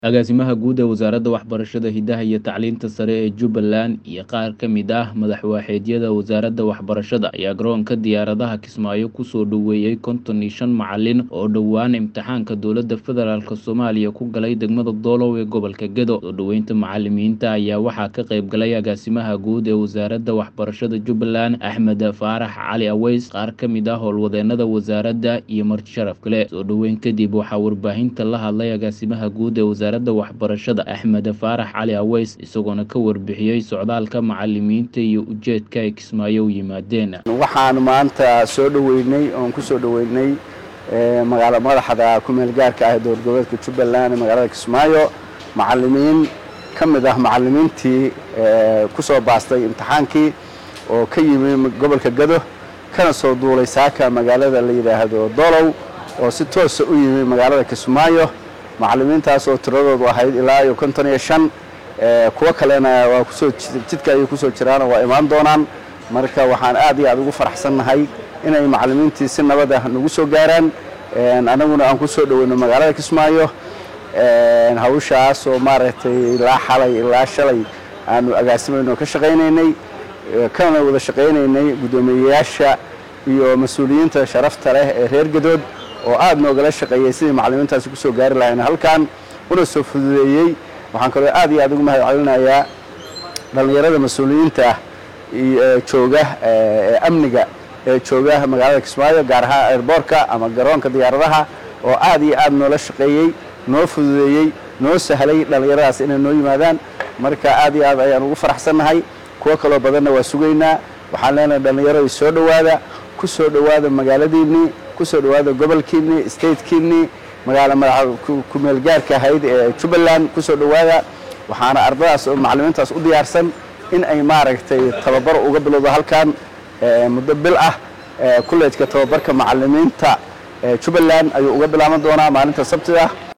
Agaasimaha Guud ee Wasaaradda Waxbarashada, Hidaha iyo Tacliinta Sare ee Jubbaland iyo qaar ka mid ah madax-waaxeedyada wasaaradda waxbarashada ayaa garoonka diyaaradaha Kismaayo ku soo dhoweeyay konton iyo shan macalin oo dhowaan imtixaanka dowladda federaalk Soomaaliya ku galay degmada Doolow ee gobolka Gedo. Soo dhoweynta macalimiinta ayaa waxaa ka qayb galay Agaasimaha Guud ee Wasaaradda Waxbarashada Jubbaland, Axmed Faarax Cali Aweys, qaar ka mid ah howlwadeennada wasaaradda iyo marti sharaf kale. Soo dhoweyn kadib waxaa warbaahinta la hadlay Agaasimaha Guud ee Wasaaradda Waxbarashada, Axmed Faarax Cali Aweys, isagoona ka warbixiyey socdaalka macalimiinta iyo ujeedka ay Kismaayo u yimaadeen. waxaan maanta soo dhoweynay oon ku soo dhoweynay magaala madaxda ku-meel gaarka ah ee dowlad goboleedka jubbaland ee magaalada kismaayo macalimiin ka mid ah macalimiintii ku soo baastay imtixaankii oo ka yimi gobolka gado kana soo duulay saaka magaalada la yidhaahdo dolow oo si toosa u yimi magaalada kismaayo macalimiintaas oo tiradoodu ahayd ilaa iyo konton iyo shan kuwo kalena waa kusoo jidka ayay kusoo jiraan oo waa imaan doonaan marka waxaan aad iyo aad ugu faraxsannahay inay macalimiintii si nabad ah nagu soo gaaraan annaguna aan ku soo dhoweyno magaalada kismaayo hawshaas oo maaragtay ilaa xalay ilaa shalay aanu agaasimayno ka shaqaynaynay kana wada shaqaynaynay guddoomiyeyaasha iyo mas-uuliyiinta sharafta leh ee reer gadood oo aad noogala shaqeeyey sidii macalimiintaasi ku soo gaari lahayn halkan una soo fududeeyey waxaan kaloo aad iyo aad ugu mahad celinayaa dhallinyarada mas-uuliyiinta ah ee jooga ee amniga ee jooga magaalada kismaayo gaar ahaan airboortka ama garoonka diyaaradaha oo aad iyo aad noola shaqeeyey noo fududeeyey noo sahlay dhallinyaradaas inay noo yimaadaan marka aad iyo aad ayaan ugu faraxsannahay kuwo kaloo badanna waa sugaynaa waxaan leenahay dhallinyarada soo dhowaada ku soo dhowaada magaaladiinnii ku soo dhowaada gobolkiinnii statekiinnii magaala madaxa ku-meel gaarka ahayd ee jubbaland ku soo dhowaada waxaana ardadaas oo macalimiintaas u diyaarsan in ay maaragtay tababar uga bilowdo halkan muddo bil ah kulleejka tababarka macalimiinta jubbaland ayuu uga bilaaban doonaa maalinta sabtida